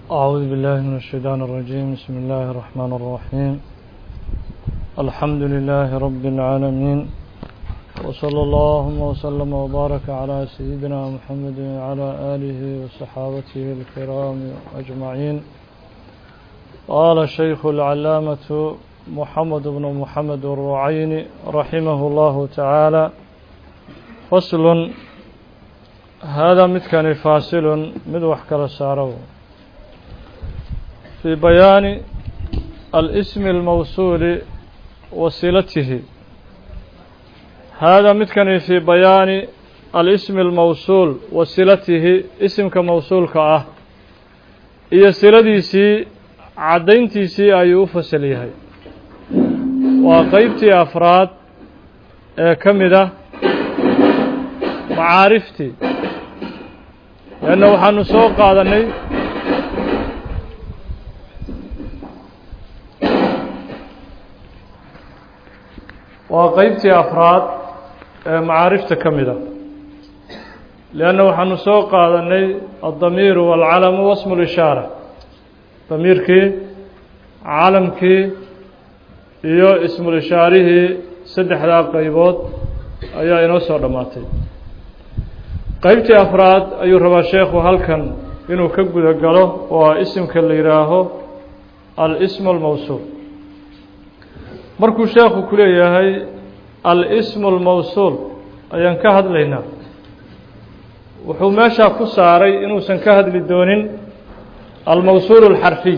أعوذ بالله من الشيطان الرجيم بسم الله الرحمن الرحيم الحمد لله رب العالمين وصلى اللهم وسلم وبارك على سيدنا محمد وعلى آله وصحابته الكرام أجمعين قال الشيخ العلامة محمد بن محمد الرعين رحمه الله تعالى فصل هذا متكن فاصل مدوح كلا سارو في بيان الاسم الموصول وصلته هذا متكن في بيان الاسم الموصول وصلته اسم كموصول كأه iyo siladiisii caddayntiisii ayuu u fasal yahay waa qeybtii afraad ee ka mid ah macaariftii leanna waxaanu soo qaadannay waa qeybtii afraad ee macaarifta ka mid ah leanna waxaanu soo qaadannay addamiiru waalcalamu wasmu lishaara damiirkii calamkii iyo ismulishaarihii saddexdaa qeybood ayaa inoo soo dhammaatay qeybtii afraad ayuu rabaa sheekhu halkan inuu ka guda galo oo a isimka la yidhaaho al-ismu almawsuul markuu sheekhu ku leeyahay al-ismu almawsuul ayaan ka hadlaynaa wuxuu meeshaa ku saaray inuusan ka hadli doonin almawsuul alxarfiy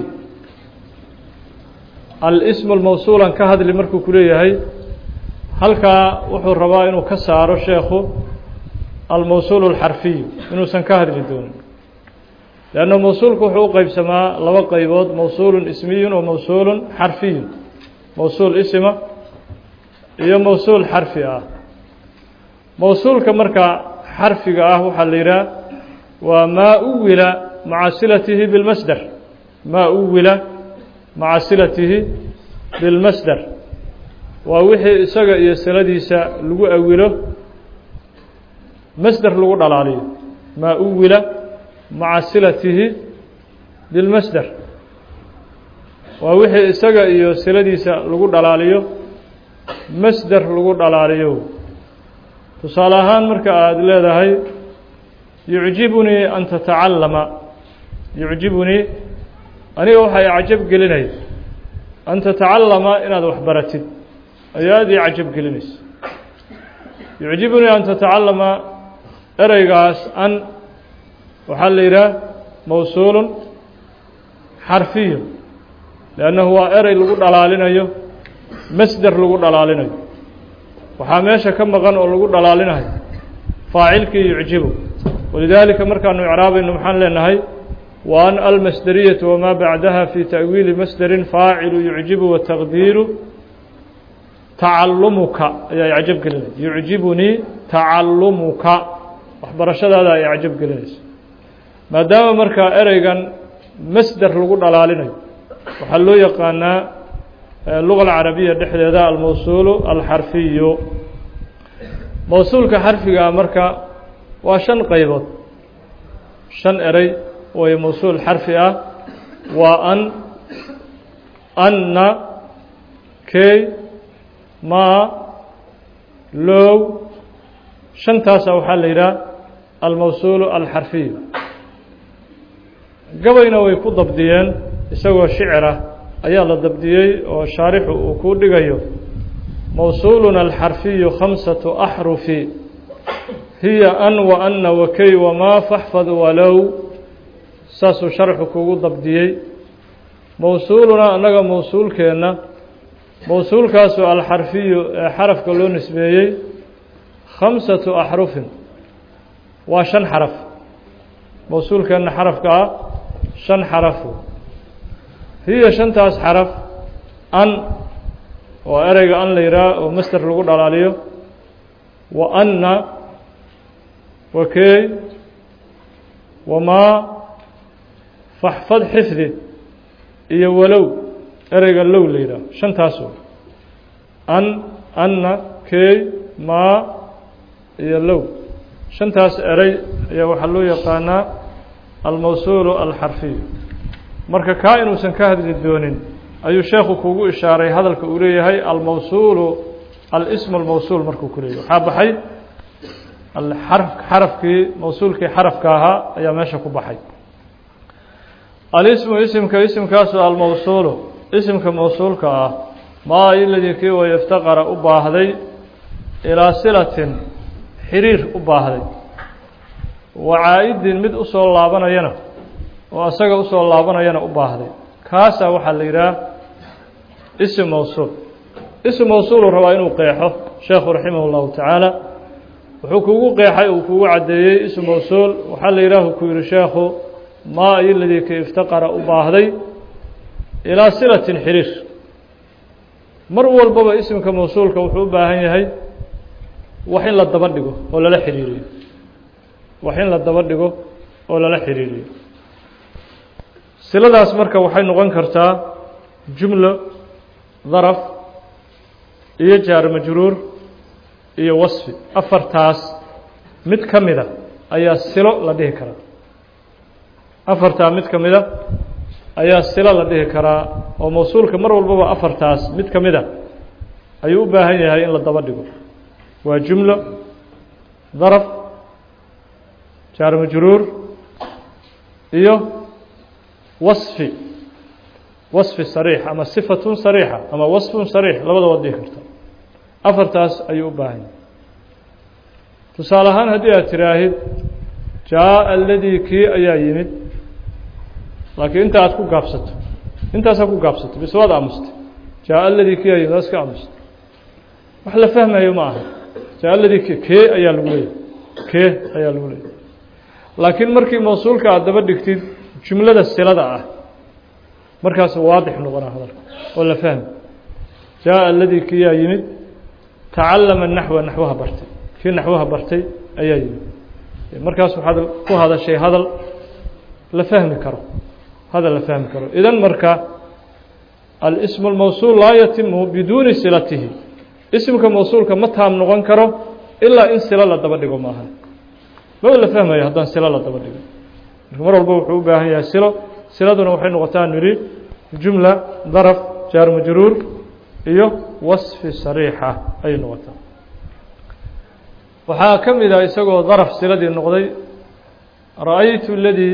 al-ismu almawsuulan ka hadli markuu ku leeyahay halkaa wuxuu rabaa inuu ka saaro sheekhu almawsuul alxarfiyu inuusan ka hadli doonin leanna mawsuulku wuxuu u qeybsamaa laba qeybood mawsuulun ismiyun wa mawsuulun xarfiyun mawsuul isima iyo mawsuul xarfi ah mawsuulka marka xarfiga ah waxaa la yidhaha waa maa uwila maca silatihi bilmasder maa uwila maca silatihi bilmasder waa wixii isaga iyo siladiisa lagu awilo masder lagu dhalaaliyo maa uwila maca silatihi bilmasder waa wixii isaga iyo siladiisa lagu dhalaaliyo masder lagu dhalaaliyo tusaale ahaan marka aada leedahay yucjibunii an tatacallama yucjibunii aniga waxay cajab gelinaya an tatacallama inaad wax baratid ayaa aad ii cajab gelinaysa yucjibunii an tatacallama ereygaas an waxaa la yidhaha mawsuulun xarfiyu liannahu waa erey lagu dhalaalinayo masder lagu dhalaalinayo waxaa meesha ka maqan oo lagu dhalaalinayo faacilkii yucjibu walidaalika markaanu icraabayno maxaan leenahay wa an almasderiyatu wamaa bacdaha fi ta'wiili masderin faacilu yucjibu wataqdiiru tacallumuka ayaa icjab gelinaya yucjibunii tacallumuka waxbarashadaada ay icjab gelinaysa maadaama markaa ereygan masder lagu dhalaalinayo waxaa loo yaqaanaa luga alcarabiya dhexdeeda almawsuulu alxarfiyu mawsuulka xarfigaa marka waa shan qeybood shan erey way mawsuul xarfi ah waa an anna key maa low shantaasa waxaa la yidhaha almawsuulu alxarfiyu gabayna way ku dabdiyeen isagoo shicirah ayaa la dabdiyey oo shaarixu uu kuu dhigayo mawsuuluna alxarfiyu khamsatu axrufi hiya an wa anna wakey wamaa faxfad walow saasuu sharxu kugu dabdiyey mawsuulunaa annaga mawsuulkeenna mawsuulkaasu alxarfiyu ee xarafka loo nisbeeyey khamsatu axrufin waa shan xaraf mawsuulkeenna xarafka ah shan xarafu hiya shantaas xaraf an oo ereyga an la yidhaah oo master lagu dhalaaliyo wa anna wakey wamaa faxfad xifdi iyo walow ereyga low la yidhaah shantaas an anna key maa iyo low shantaas erey ayaa waxaa loo yaqaanaa almawsuulu alxarfiyu marka kaa inuusan ka hadli doonin ayuu sheekhu kugu ishaaray hadalka uu leeyahay almawsuulu alismu almawsuul markuu ku leeyahy waxaa baxay xarafkii mawsuulkii xarafka ahaa ayaa meesha ku baxay alismu isimka isimkaasu almawsuulu isimka mawsuulka ah maa iladii kii way iftaqara u baahday ilaa silatin xiriir u baahday wa caa-idin mid usoo laabanayana oo asaga usoo laabanayana u baahday kaasaa waxaa la yidhaha ism mawsuul ism mawsuulu rabaa inuu qeexo sheekhu raximah اllahu tacaala wuxuu kugu qeexay uu kugu caddeeyey ism mawsuul waxaa la yidhaah ku yihi sheekhu maa iladii ka iftaqara u baahday ilaa silatin xiriir mar walbaba isimka mawsuulka wuxuu u baahan yahay wax in la daba dhigo oo lala xiriiriyo wax in la daba dhigo oo lala xiriiriyo siladaas marka waxay noqon kartaa jumlo daraf iyo jaar majruur iyo wasfi afartaas mid ka mida ayaa silo la dhihi karaa afartaa mid ka mida ayaa silo la dhihi karaa oo mawsuulka mar walbaba afartaas mid ka mida ayuu u baahan yahay in la daba dhigo waa jumlo daraf jaar majruur iyo wasfi wasfi sariix ama sifatun sariixa ama wasfun sariix labada waad dhihi karta afartaas ayuu u baahan yahay tusaale ahaan haddii aad tiraahid jaa aladii kii ayaa yimid laakiin inta aad ku gaabsato intaasaa ku gaabsato bis waad aamustay jaa aladii kii ayaa yimid waa iska aamustay wax la fahmayo ma aha jaa aladii k kee ayaa lagu leeyahy kee ayaa lagu leeyahy laakiin markii mawsuulka aad daba dhigtid jumlada silada ah markaas waadix noqonaa hadalka oo la fahmi jaa aladii kiyaa yimid tacallama naxwa naxwaha bartay kii naxwaha bartay ayaa yimid markaas waxaad ku hadashay hadal la fahmi karo hadal la fahmi karo idan marka alismu اlmawsuul laa yatimu biduuni silatihi isimka mawsuulka ma taam noqon karo ilaa in silo la daba dhigo maaha maba la fahmayo haddaan silo la daba dhigo marka mar walba wuxuu u baahan yahay silo siladuna waxay noqotaa nidhi jumla daraf jaar majruur iyo wasfi sariixa ayay noqotaa waxaa ka mid ah isagoo daraf siladii noqday ra-aytu ladii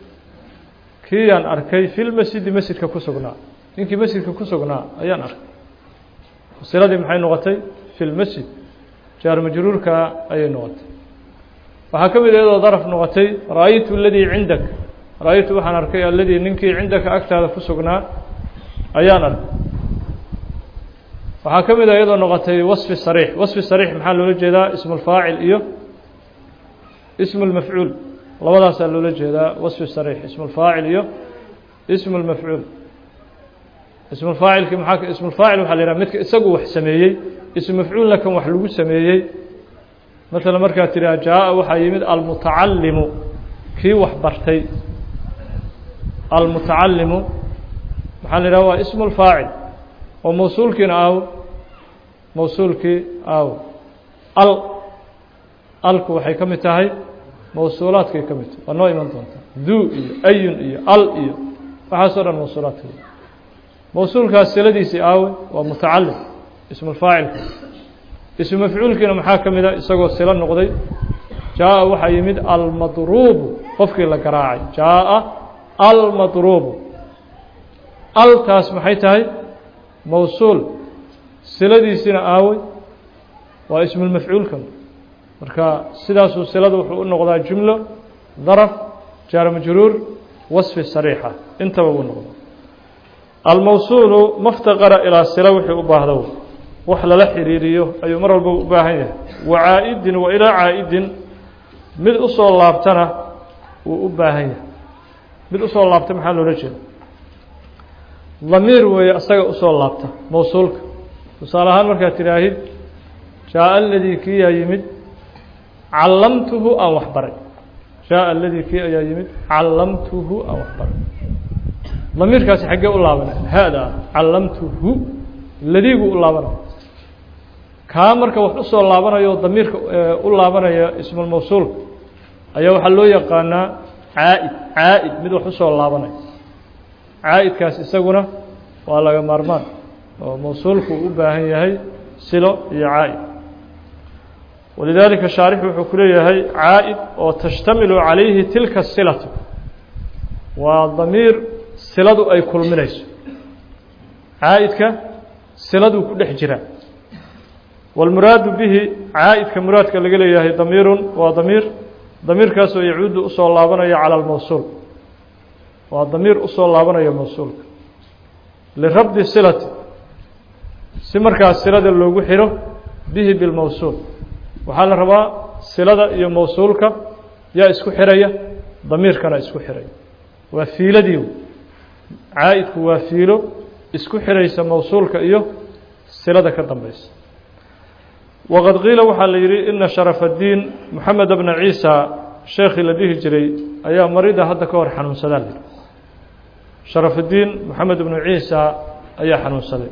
kiiyaan arkay fi lmasjidi masjidka ku sugnaa ninkii masjidka ku sugnaa ayaan arkay siladii maxay noqotay fi lmasjid jaar majruurka ayay noqotay waxaa ka mid iyadoo daraf noqotay ra-aytu aladii cindak ra-aytu waxaan arkay aladii ninkii cindaka agtaada ku sugnaa ayaan arkay waxaa ka mid a iyadoo noqotay wasfi sariix wasfi sariix maxaa loola jeedaa ismu lfaacil iyo ismu lmafcuul labadaasaa loola jeedaa wasfi sariix ismu lfaacil iyo ismu lmafcuul ismulfaacilki maxaa ismulfaacil waxaa la yidhaha midka isagu wax sameeyey ismu mafcuulna kan wax lagu sameeyey maala markaad tidhaha jaa-a waxaa yimid almutacallimu kii wax bartay almutacallimu maxaa la yidhaha waa ismu lfaacil oo mawsuulkiina aaw mawsuulkii aaw al alku waxay ka mid tahay mawsuulaadkay ka mid tahay waa noo iman doontaa duu iyo ayun iyo al iyo waxaasoo dhan mawsuulaadka mawsuulkaas siladiisii aawe waa mutacalim ismulfaacilka ismu mafcuulkiina maxaa ka mid a isagoo silo noqday jaa-a waxaa yimid almadruubu qofkii la garaacay jaa-a almadruubu altaas maxay tahay mawsuul siladiisiina aawey waa ismulmafcuulka marka sidaasuu silada wuxuu u noqdaa jumlo daraf jaar majruur wasfi sariixa intaba uu noqda almawsuulu maftaqara ilaa sila wixii u baahdo wax lala xiriiriyo ayuu mar walba u baahan yahay wa caa-idin wa ilaa caa-idin mid usoo laabtana wuu u baahan yahay mid usoo laabta maxaa loola jeeda damiir weeye asaga usoo laabta mawsuulka tusaale ahaan markaad tidhaahid jaa aladii kii yaa yimid callamtuhu aan wax baray jaa aladii kii ayaa yimid callamtuhu aan wax baray damiirkaasi xaggee u laabanay haada ah callamtuhu ladiigu u laabanaya kaa marka wax usoo laabanayo o damiirka u laabanaya ismulmawsuulka ayaa waxaa loo yaqaanaa caa-id caa-id mid wax usoo laabanaya caa'idkaas isaguna waa laga maarmaan oo mawsuulku u baahan yahay silo iyo caa'id walidaalika shaarixu wuxuu ku leeyahay caa'id oo tashtamilu calayhi tilka silatu waa damiir siladu ay kulminayso caa'idka siladuu ku dhex jiraa wاlmuraadu bihi caa'idka muraadka laga leeyahay damiirun waa damiir damiirkaasoo yacuudu usoo laabanaya calى اlmawsuul waa damiir usoo laabanaya mawsuulka lirabdi silati si markaas silada loogu xiro bihi bilmawsuul waxaa la rabaa silada iyo mawsuulka yaa isku xiraya damiirkana isku xiraya waa fiiladii caa'idku waa fiilo isku xiraysa mawsuulka iyo silada ka dambeysa waqad qiila waxaa la yidhi ina sharaf addiin moxamed bna ciisa sheekhii la dhihi jiray ayaa marida hadda ka hor xanuunsadaa la yidhi sharaf addiin moxamed bnu ciisa ayaa xanuunsaday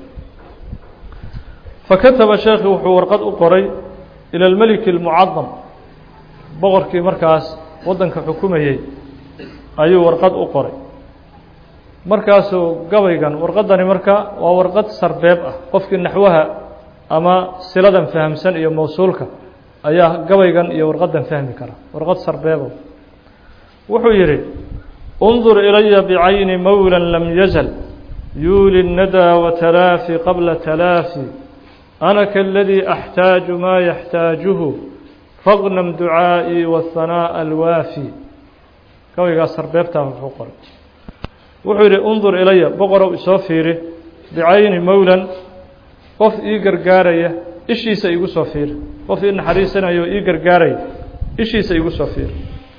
fakataba sheekhi wuxuu warqad u qoray ilى اlmeliki اlmucadam boqorkii markaas waddanka xukumayey ayuu warqad u qoray markaasuu gabaygan warqadani marka waa warqad sarbeeb ah qofkii naxwaha ama siladan fahamsan iyo mawsuulka ayaa gabaygan iyo warqadan fahmi kara warqad sarbeebo wuxuu yidhi انظur ilaya bcayni mowlى lam yazl yuuli الnadaa watalaafi qabla talaafi أنا كالذي أحتاج ما يحتاجه فاغنم دعائي والثناء الوافي كويgaa sarbeebtaa wuxuu qoray wuxuu yidhi undur ilaya boqorow isoo fiiri bicayni mowlan qof ii gargaaraya ishiisa igu soo fiiri qof ii naxariisanayo ii gargaaraya ishiisa igu soo fiiri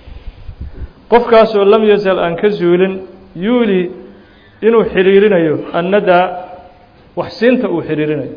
qofkaasoo lam yazal aan ka zuulin yuuli inuu xiriirinayo annadaa waxsiinta uu xiriirinayo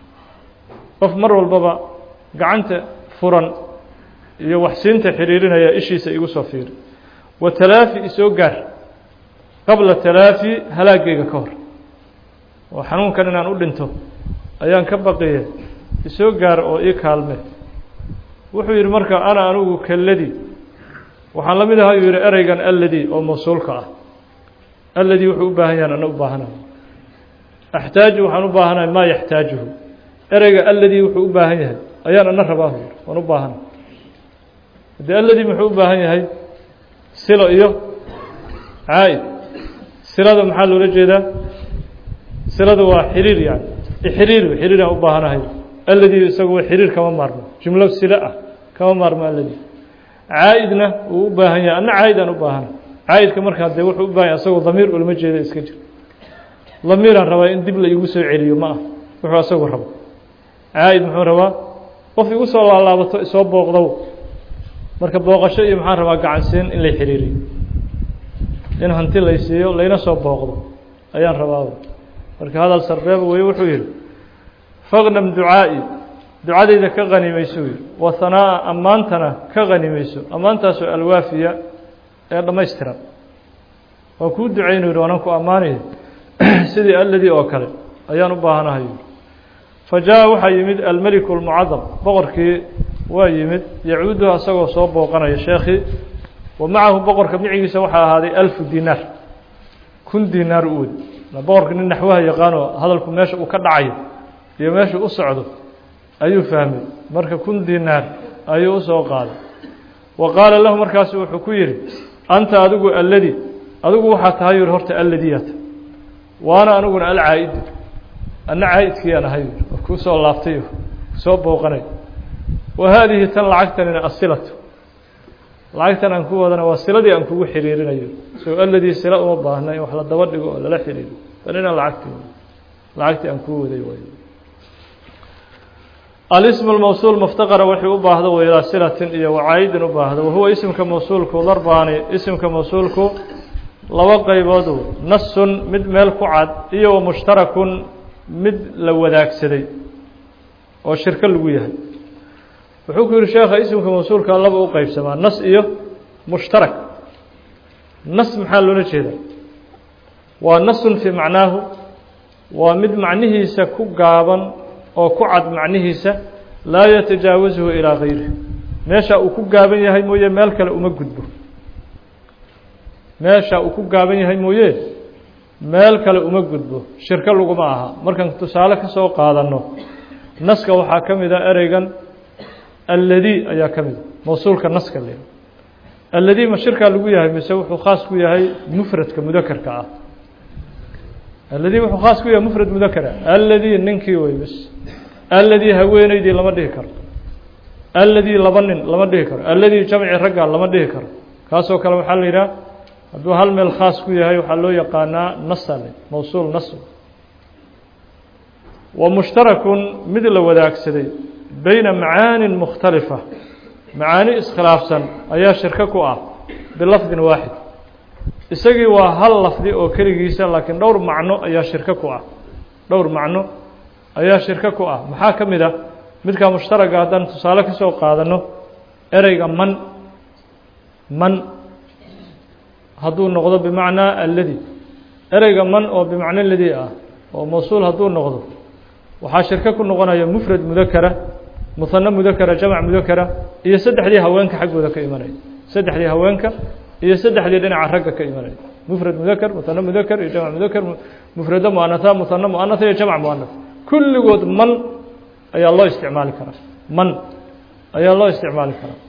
qof mar walbaba gacanta furan iyo waxsiinta xiriirinaya ishiisa igu soo fiiri wa talaafi isoo gaar qabla talaafi halaagayga ka hor oo xanuunkan inaan u dhinto ayaan ka baqiye isoo gaar oo ii kaalme wuxuu yidhi marka ana anigu kalladii waxaan la mid ahaa yuu yidhi ereygan alladii oo mawsuulka ah alladii wuxuu u baahan yahan ana u baahanahay axtaaju waxaan u baahanahay maa yaxtaajuhu ereyga alladii wuxuu u baahan yahay ayaan ana rabaa hu waan u baahana haddii alladii muxuu u baahan yahay silo iyo caa'id silada maxaa loola jeedaa silada waa xiriir yani xiriir xiriiraan u baahanahay alladii isagu xiriir kama maarmo jumlo silo ah kama maarmo alladii caa'idna wuu u baahan yahay anna caa'id aan u baahana caa'idka markaa dee wuxuu u bahan yahay asagoo damiir ulama jeeda iska jir damiiraan rabaa in dib la igu soo celiyo ma ah wuxuu asagu rabo caa'id muxuu rabaa qof igu soo laalaabato isoo booqdow marka booqasho iyo maxaan rabaa gacansiin in lay xiriiriyo in hanti lay siiyo layna soo booqdo ayaan rabaaba marka hadal sarbeeba weye wuxuu yidhi faqnam ducaa'i ducadayda ka qanimayso yidhi wa hanaa'a ammaantana ka qanimayso ammaantaasoo alwaafiya ee dhammaystiran waan kuu ducaynu yidhi waanaan ku ammaanaya sidii alladii oo kale ayaan u baahanahay yidhi fa jaa waxaa yimid almeliku اlmucadam boqorkii waa yimid yacuuduhu asagoo soo booqanaya sheekhii wa macahu boqorka micigiisa waxaa ahaaday alfu dinaar kun dinaar u wed boqorka nin naxwaha yaqaano hadalku meesha uu ka dhacayo iyo meesha u socdo ayuu fahmay marka kun dinaar ayuu usoo qaaday wa qaala lahu markaasu wuxuu ku yidhi anta adigu alladii adigu waxaa tahay yuri horta alladiyata waana aniguna alcaa'idu anna caa'idkiiyaan ahay kuu soo laabtay kusoo booqanay wa haadihi tan lacagtanina asilatu lacagtan aan ku wadana waa siladii aan kugu xiriirinayo so alladii sila uma baahna in wax la daba dhigo oo lala xiriiro tanina lacagti lacagtii aan kuu waday way alismu lmawsuul muftaqara wuxuu u baahdo wa ilaa silatin iyo wacaayidin u baahdo wahuwa isimka mawsuulku darbaani isimka mawsuulku laba qaybood nasun mid meel ku cad iyo wa mushtarakun mid la wadaagsaday oo shirko lagu yahay wuxuu ku yihi sheekha isimka mawsuulka laba u qeybsamaa nas iyo mushtarak nas maxaa loola jeedaa waa nasun fii macnaahu waa mid macnihiisa ku gaaban oo ku cad macnihiisa laa yatajaawasuhu ilaa gayrihi meesha uu ku gaaban yahay mooye meel kale uma gudbo meesha uu ku gaaban yahay mooye meel kale uma gudbo shirko laguma aha markaan tusaale ka soo qaadanno naska waxaa ka mid a ereygan alladii ayaa ka mida mawsuulka naska le alladii ma shirkaa lagu yahay mise wuxuu khaas ku yahay mufradka mudakarka ah alladii wuxuu khaas ku yahay mufrad mudakara alladii ninkii wey bis alladii haweeneydii lama dhihi karo alladii laba nin lama dhihi karo alladii jamci ragga lama dhihi karo kaasoo kale waxaa la yidhaha hadduu hal meel khaas ku yahay waxaa loo yaqaanaa nasale mawsuul nas wa mushtarakun mid la wadaagsaday beyna macaanin mukhtalifa macaani iskhilaafsan ayaa shirko ku ah bilafdin waaxid isagii waa hal lafdi oo keligiisa laakiin dhowr macno ayaa shirko ku ah dhowr macno ayaa shirko ku ah maxaa ka mid ah midkaa mushtaraga haddaan tusaale ka soo qaadano ereyga man man hadduu noqdo bimacnaa alladi ereyga man oo bimacno ladi ah oo mawsuul hadduu noqdo waxaa shirko ku noqonaya mufrad mudakara muhano mudakara jamc mudakara iyo saddexdii haweenka xaggooda ka imanaya saddexdii haweenka iyo saddexdii dhinaca ragga ka imanaya mufrad mudakar muhano mudakar iyo jamc mudakar mufrado muanatha muhano muanatha iyo jamc muanath kulligood man ayaa loo isticmaali karaa man ayaa loo isticmaali karaa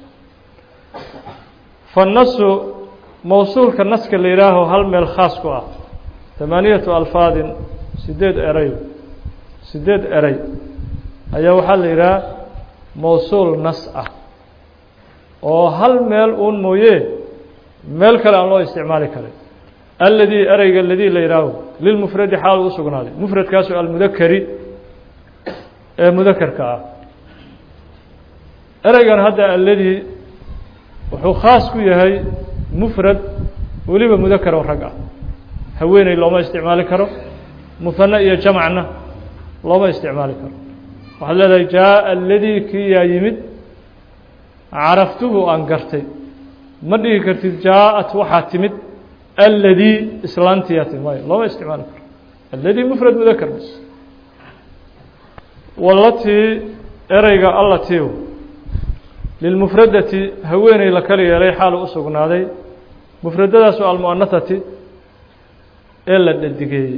fanasu mawsuulka naska la yihaaho hal meel khaas ku ah tamaaniyatu alfaadin sideed eray sideed eray ayaa waxaa la yidhaha mawsuul nas ah oo hal meel uun mooye meel kale aan loo isticmaali karin alladii ereyga ladii la yihaaho lilmufradi xaal u sugnaaday mufradkaasu almudakari ee mudakarka ah ereygan hadda alladii wuxuu khaas ku yahay mufrad weliba mudakar oo rag ah haweeney looma isticmaali karo muhano iyo jamcna looma isticmaali karo waxaad leedahay jaaءa aladii kii yaa yimid caraftuhu aan gartay ma dhihi kartid jaaءat waxaa timid aladii islaantiyaa timid mayo looma isticmaali karo aladii mufrad mudakar bas walatii ereyga allatiu lilmufradati haweeney la kala yeelay xaalu u sugnaaday mufradadaasu almu'anathati ee la dhadigeeyey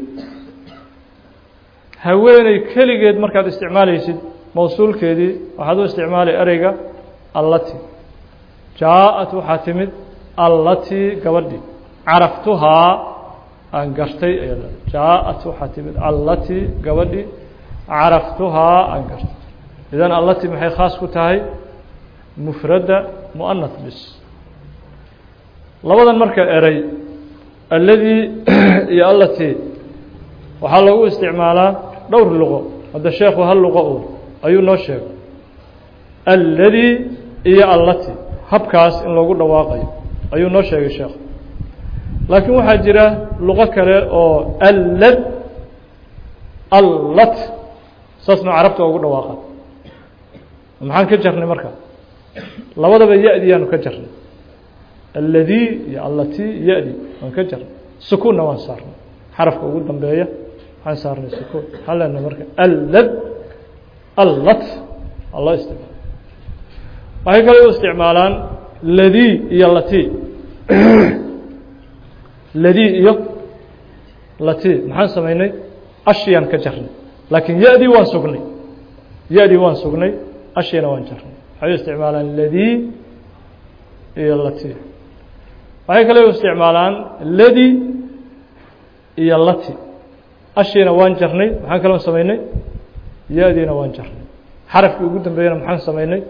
haweeney keligeed markaad isticmaalaysid mawsuulkeedii waxaad u isticmaalay ereyga allati jaaءat waxaa timid allati gabadhii caraftuhaa aan gartay ayad jaaءat waxaa timid allati gabadhii caraftuhaa aan gartay idan allati maxay khaas ku tahay mufradda mu'anath bis labadan marka eray alladii iyo allati waxaa loogu isticmaalaa dhowr luqo hadda sheekhu hal luqo u ayuu noo sheegay alladii iyo allati habkaas in loogu dhawaaqayo ayuu noo sheegay sheekhu laakiin waxaa jira luqo kale oo allad allat saasna carabta ugu dhawaaqa maxaan ka jarnay marka labadaba ya-diyaanu ka jarnay alladii iyo allati ya-di waan ka jarnay sukuunna waan saarnay xarafka ugu dambeeya waxaan saarnay sukuun waxaan leenahay marka allad allat aa loo isticmaala waxay kale u isticmaalaan ladii iyo lati ladii iyo lati maxaan samaynay ashiyaan ka jarnay laakiin ya-dii waan sugnay ya-dii waan sugnay ashiyana waan jarnay waxay u isticmaalaan ladii iyo lati waxay kale u isticmaalaan ladi iyo lati ashiina waan jarnay maxaan kaloo samaynay ya-diina waan jarnay xarafkii ugu dambeeyana maxaan samaynay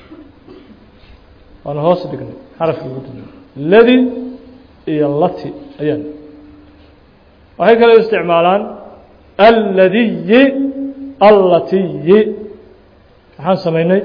waan hoos dhignay xarafkii ugu dambeeyey ladi iyo lati ayaan waxay kale u isticmaalaan alladiyi allatiyi maxaan samaynay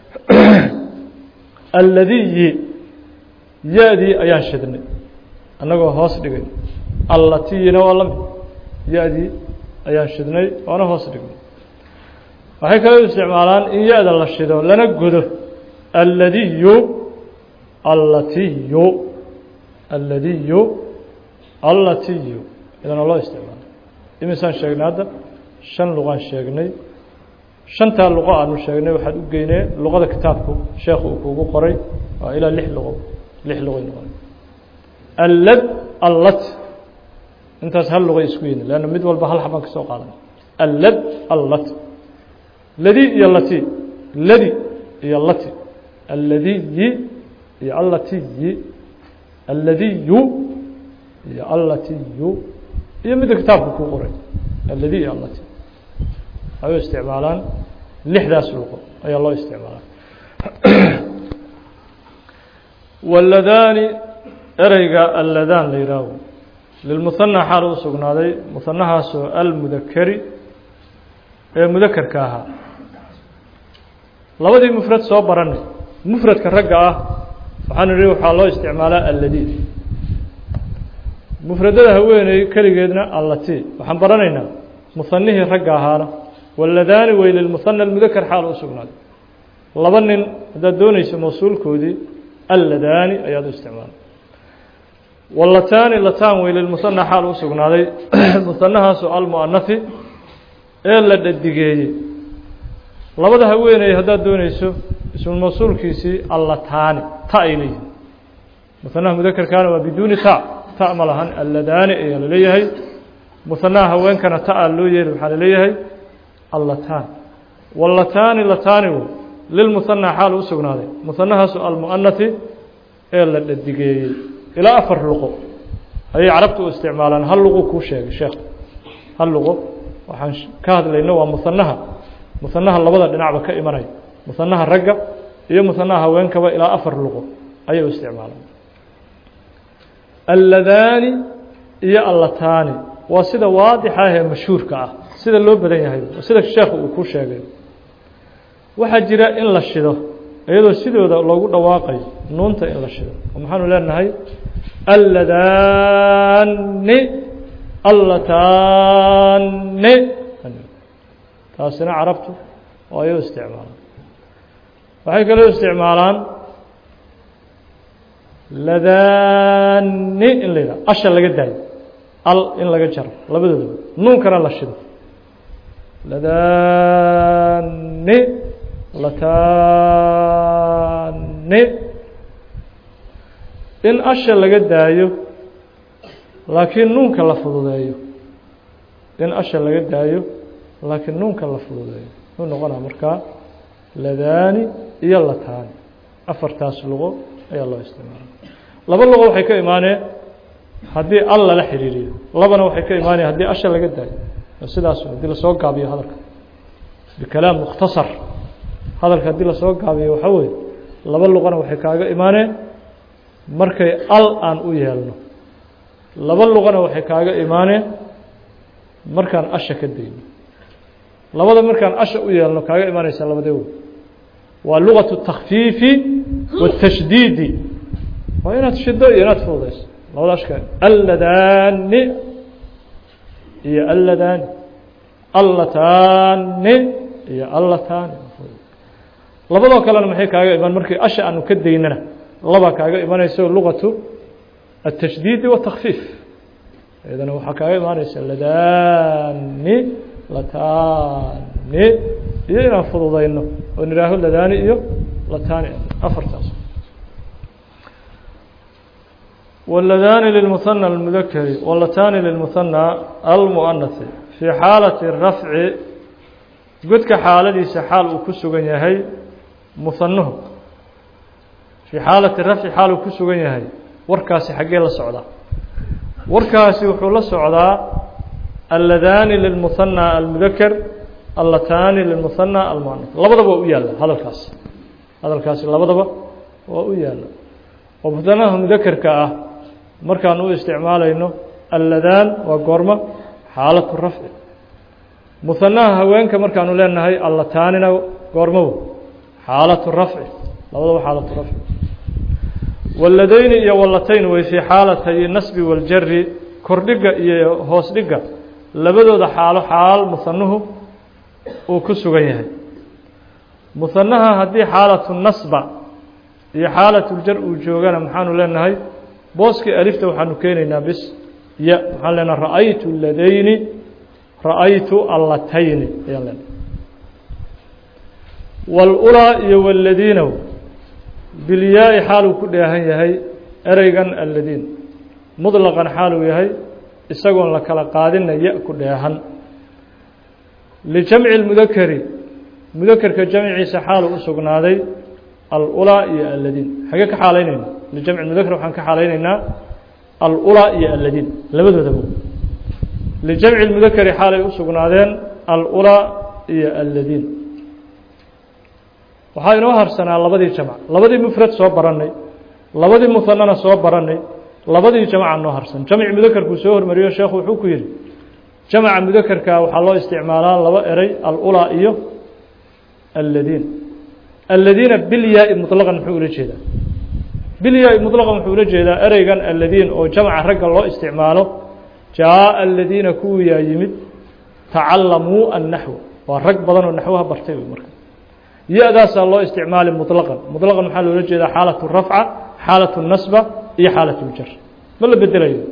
alladiyi ya-dii ayaan shidnay annagoo hoos dhigay allatiyina waa lamid ya-dii ayaan shidnay waana hoos dhignay waxay kale u isticmaalaan in ya-da la shido lana godo alladiyu allatiyu alladiyu allatiyu idana loo isticmaalo imisaan sheegnay hadda shan luqaan sheegnay shantaa luqo aanu sheegnay waxaad u geynee luqada kitaabku sheekhu uu kugu qoray waa ilaa lix luqo lix luqoy noqon allad allat intaas hal luqay isku yihin leanna mid walba hal xabaan ka soo qaadan allad allat ladi iyo lati ladi iyo lati alladiyi iyo allatiyi alladiyu iyo allatiyu iyo midda kitaabka ku qoray alladi iyo allati ay u isticmaalaan lixdaas luqo ayaa loo isticmaalaa waladaani ereyga alladaan la yihaaho lilmuhanaa xaal u sugnaaday muhanahaasoo almudakeri ee mudakerka ahaa labadii mufrad soo baranay mufradka ragga ah waxaan idhi waxaa loo isticmaalaa alladi mufradada haweeney keligeedna allati waxaan baranaynaa muhanihii ragga ahaana waladaani wey lilmuhana almudaker xaal u sugnaaday laba nin haddaad doonayso mawsuulkoodii alladaani ayaad u isticmaalay walataani lataan wey lilmuhana xaal u sugnaaday muhanahaasoo almu'anafi ee la dhadigeeyey labada haweeney haddaad doonayso ismu mawsuulkiisii allataani ta ay leeyihin muhanaha mudakerkaana waa biduuni ta ta ma lahan alladaani ayaa laleeyahay muhanaha haweenkana ta-a loo yeeli waxaa laleeyahay allataan walataani lataani wey lilmuhanaa xaal u sugnaaday muhanahaasu almu'anafi ee la dhadigeeyey ilaa afar luqo ayay carabta u isticmaalaan hal luqo kuu sheegay sheekh hal luqo waxaan ka hadlayno waa muhanaha muhanaha labada dhinacba ka imanaya muhanaha ragga iyo muhanaha haweenkaba ilaa afar luqo ayay u isticmaalaan alladaani iyo allataani waa sida waadixa ah ee mashhuurka ah sida loo badan yahay sida sheekhu uu ku sheegay waxaa jira in la shido iyadoo sidooda loogu dhawaaqayo nuunta in la shido oo maxaanu leenahay alladaani allataani taasina carabtu oo ay u isticmaalaan waxay kaloo isticmaalaan ladaani in la yidhaha asha laga daayo al in laga jaro labadoodaba nuunkana la shido ladaani lataani in asha laga daayo laakiin nuunka la fududeeyo in asha laga daayo laakiin nuunka la fududeeyo muxuu noqonaa markaa ladaani iyo lataani afartaas luqo ayaa loo isticmaala laba luqo waxay ka imaaneen haddii al lala xiriiriyo labana waxay ka imaaneen haddii asha laga daayo sidaas haddii lasoo gaabiyo hadalka bikalaam mukhtasar hadalka haddii lasoo gaabiyo waxaa weeye laba luqana waxay kaaga imaaneen markay al aan u yeelno laba luqana waxay kaaga imaaneen markaan asha ka dayno labada markaan asha u yeelno kaaga imaanaysa labadee wey waa lugaة الtakfiifi والtashdiidi waa inaad shido iyo inaad fududayso labada ashka alladani iyo alladani allatani iyo allatani labadoo kalena maxay kaaga imaan markii asha aanu ka daynana labaa kaaga imanayso lugaةu التashdiidi والtakfiif iyadana waxaa kaaga imaanaysa ladani latani iyo inaan fududayno oo nihaaho ladani iyo latani afartaas wاladani lilmuhanى اlmudakeri wlatani lilmuhanى almuanahi fii xaalati rafci godka xaaladiisa xaal uu ku sugan yahay muhanuhu fii xaalati rafci xaal uu ku sugan yahay warkaasi xaggee la socdaa warkaasi wuxuu la socdaa alladani lilmuhanى almudaker allatani lilmuhanى almuanaf labadaba waa u yaalla hadalkaasi hadalkaasi labadaba waa u yaalla oo muhanaha mudakerka ah markaan u isticmaalayno alladaan waa goormo xaalatu rafci muhanaha haweenka markaanu leenahay allataanina goormow xaalatu rafci labadaba xaalatu rafci waladayni iyo walatayn way fii xaalatay nasbi waljari kordhiga iyo hoos dhiga labadooda xaalo xaal muhanuhu uu ku sugan yahay muhanaha haddii xaalatu nasba iyo xaalatuljar uu joogana maxaanu leenahay booskii alifta waxaanu keenaynaa bis ya maxaan leenaha ra'aytu ladayni ra'aytu allatayni ayaan leenahay wاlulaa iyo wاladiinow bilyaa-i xaaluu ku dheehan yahay ereygan alladiin muطlaqan xaaluu yahay isagoon la kala qaadina ya ku dheehan lijamci اlmudakeri mudakerka jamciisa xaalu u sugnaaday alulaa iyo aladiin xagee ka xaalaynayna lijamci mudaker waxaan ka xaalaynaynaa alulaa iyo aladiin labadoodaba lijamci mudakeri xaalay u sugnaadeen alulaa iyo aladiin waxaa inoo harsanaa labadii jamc labadii mufrad soo barannay labadii muhanana soo barannay labadii jamca noo harsan jamci mudakerkuu soo hormariyo sheekhu wuxuu ku yihi jamca mudakerka waxaa loo isticmaalaa laba eray alulaa iyo aladiin aladiina bilyaai muطlaqan muxuu ula jeedaa bilyaai muطlaqan wuxuu ula jeedaa ereygan aladiin oo jamca ragga loo isticmaalo jaaءa aladiina kuwiyaa yimid tacalamuu annaxw waa rag badan oo naxwaha bartay marka ya-daasaa loo isticmaali muطlaqan muطlaqan maxaa loola jeedaa xaalaة rafca xaalaة nasba iyo xaalaة ljar ma la bedelayo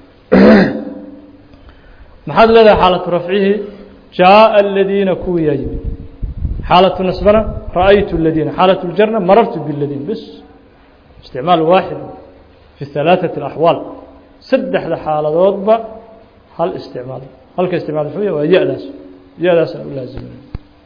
maxaad leedahay xaalaةu rafcihi jaaءa aladiina kuwiyaa yimid xaalaةu nasbana ra'aytu اladiina xaalaة ljarna marartu bاladiin bs isticmaal waaxid fi ثalaaثaة الأxwaal saddexda xaaladoodba hal isticmaal halka isticmaal muxuu yah waa ya-daas ya-daasaan u laazimay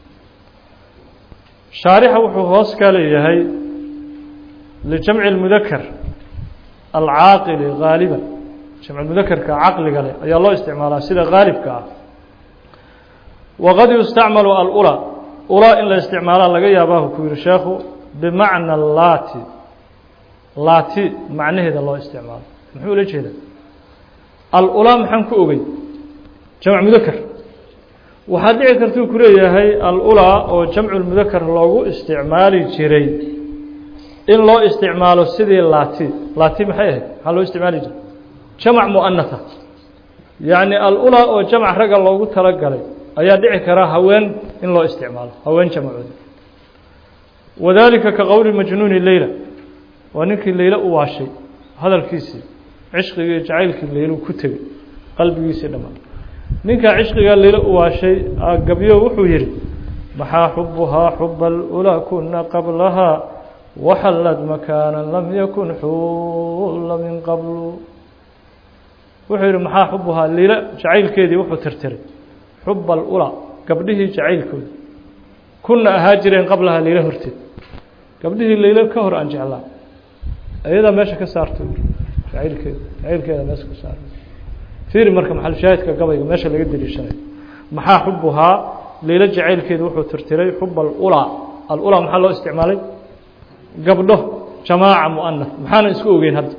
shaarixa wuxuu hoos ka leeyahay lijamci اlmudaker alcaaqili gaaliba jamc mudakerka caqliga leh ayaa loo isticmaalaa sida gaalibka ah waqad yustacmalu alulaa ulaa in la isticmaalaa laga yaabaahu ku yihi sheekhu bimacna laati laati macnaheeda loo isticmaalo muxuu ula jeedaa alulaa maxaan ku ogey jamc mudaker waxaad dhici kartuu ku leeyahay alulaa oo jamcu mudaker loogu isticmaali jiray in loo isticmaalo sidii laati laati maxay ahayd maxaa loo isticmaali jiray jamc muanatha yacni alulaa oo jamc ragga loogu talagalay ayaa dhici karaa haween in loo isticmaalo haween jamcooda wadalika ka qowli majnuuni leyla waa ninkii leyla u waashay hadalkiisii cishqigii jacaylkii leylu ku tegey qalbigiisii dhammaan ninkaa cishqigaa leyla u waashay gabyo wuxuu yihi maxaa xubuhaa xuba alulaa kuna qablahaa waxallad makaana lam yakun xulla min qablu wuxuu yihi maxaa xubuhaa leyla jacaylkeedii wuxuu tirtiray xuba alulaa gabdhihii jacaylkooda kuna ahaa jireen qablahaa leyla horteed gabdhihii leyla ka hor aan jeclaa ayadaa meesha ka saarto jacaylkeeda jacaylkeeda meesha ka saarto fiiri marka maxal shaahidka gabayga meesha laga deliishanayo maxaa xubuhaa leyla jacaylkeeda wuxuu tirtiray xuba alulaa alulaa maxaa loo isticmaalay gabdho jamaaca muanath maxaana isku ogeyn hadda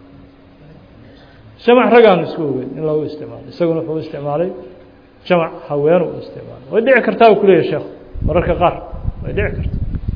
jamac ragaanu isku ogeyn in loogu isticmaalo isaguna wuxuu isticmaalay jamac haweenu u isticmaalay way dhici kartaa u kuleeyahy sheekhu mararka qaar way dhici karta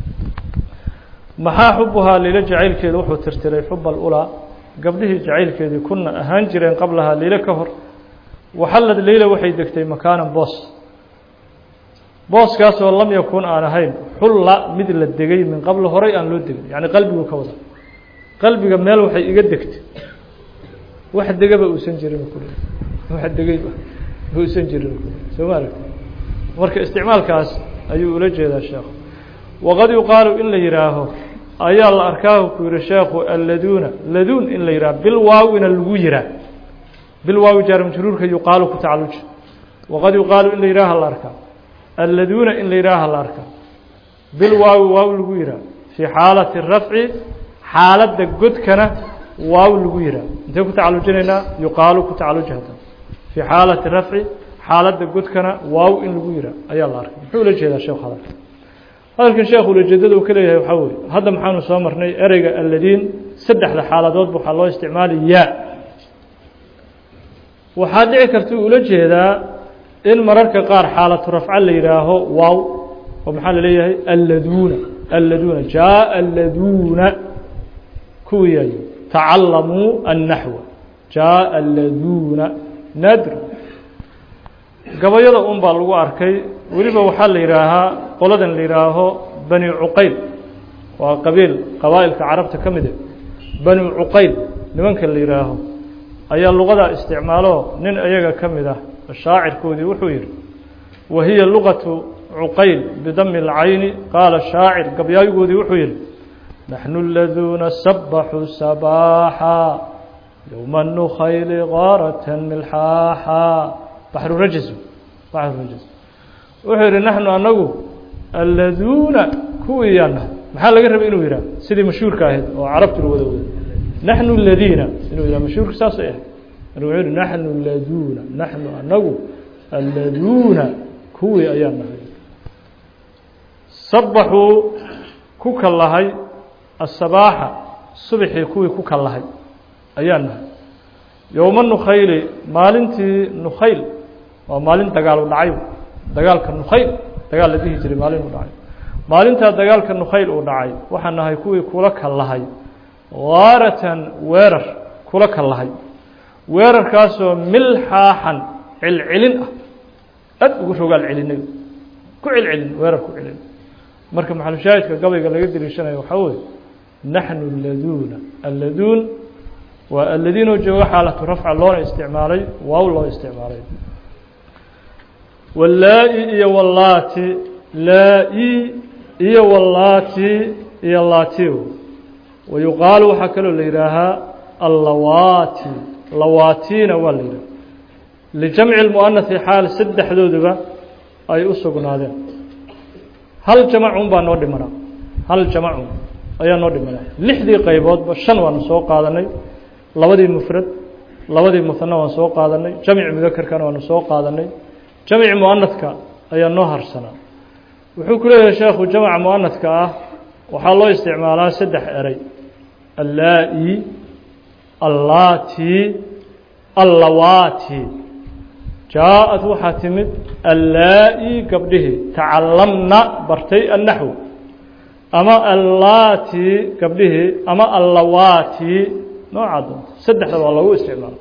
maxaa xubuhaa leyla jacaylkeeda wuxuu tirtiray xuba alulaa gabdhihii jacaylkeedii kuna ahaan jireen qablahaa leyla ka hor waxallad leyla waxay degtay makaanan boos booskaasoo lam yakun aan ahayn xulla mid la degay min qablo horay aan loo degin yacni qalbigu ka wada qalbiga meel waxay iga degtay wax degaba uusan jirin kule wax degayba uusan jirin kule soo ma aragti marka isticmaalkaas ayuu ula jeedaa sheekhu waqad yuqaalu in la yihaaho ayaa la arkaahu ku yihi sheekhu alladuuna laduun in la yihaaho bilwaawina lagu yihaa bilwaawi jaarmajruurka yuqaalu ku tacaluj waqad yuqaalu in la yihaaha la arkaa alladuuna in la yihaaha la arkaa bilwaawi waaw lagu yihaa fii xaalati rafci xaaladda godkana waaw lagu yihaa intee ku tacalujinaynaa yuqaalu ku tacaluj hadda fii xaalati rafci xaaladda godkana waaw in lagu yihaa ayaa la arkay muxuu ula jeedaa sheekh hadalka hadalkan sheekhu ulajeedada uu ka leeyahay waxaa weye hadda maxaanu soo marnay ereyga alladiin saddexda xaaladoodba waxaa loo isticmaali yaa waxaa dhici karta ula jeedaa in mararka qaar xaalatu rafca la yidhaaho waaw oo maxaa la leeyahay alladuuna alladuuna jaaءa alladuuna kuwiyayo tacalamuu annaxwa jaaءa alladuuna naadr gabayada un baa lagu arkay weliba waxaa la yidhaahaa qoladan la yidhaaho bani cuqayl waa qabiil qabaa'ilka carabta ka mid e bani cuqayl nimanka la yidhaaho ayaa luqadaa isticmaalo nin iyaga ka mid ah shaacirkoodii wuxuu yihi wa hiya luqatu cuqayl bidami اlcayni qaala shaacir gabyaayigoodii wuxuu yihi naxnu laduuna sabaxuu sabaaxa yowma nukhayli gaaratan milxaaxa baxru rajis baxru rajis wuxuu yidhi naxnu anagu alladuuna kuwii yaan nahay maxaa laga rabay inuu yidhah sidii mashhuurka ahayd oo carabtu la wada wada naxnu aladiina inuu yidhah mashhuurka saasay ahayd marka wuxuu yihi naxnu laduuna naxnu anagu alladuuna kuwii ayaan nahay sabaxuu ku kallahay asabaaxa subaxii kuwii ku kallahay ayaan nahay yowma nukhayli maalintii nukhayl waa maalin dagaal u dhacay dagaalka nukhayl dagaal la dhihi jiray maalin u dhacay maalintaa dagaalka nukhayl uu dhacay waxaan nahay kuwii kula kallahay gaaratan weerar kula kallahay weerarkaasoo milxaaxan celcelin ah aad ugu rogaal celinay ku celcelin weerar ku celin marka maxalushaahidka gabayga laga deliishanayo waxaa weye naxnu alladuuna alladuun waa alladiinoo jooga xaalatu rafca loona isticmaalay waaw loo isticmaalay wallaa-i iyo wallaati laa-i iyo wallaati iyo laatiw wa yuqaalu waxaa kaloo la yidhaahaa allawaati lawaatiina waa la yidhaha lijamci lmu'anahi xaal saddexdooduba ay u sugnaadeen hal jamacun baa noo dhimanaa hal jamacun ayaa noo dhimanaa lixdii qayboodba shan waanu soo qaadanay labadii mufrad labadii musana waan soo qaadanay jamci mudakerkana waanu soo qaadanay jamci muanadka ayaa noo harsanaa wuxuu ku leeyahay sheekhu jamca muanadka ah waxaa loo isticmaalaa saddex eray allaa-i allaati allawaati jaa-ad waxaa timid allaa-i gabdhihii tacalamna bartay annaxw ama allaati gabdhihii ama allawaati noocaa doonta saddexda waa lagu isticmaala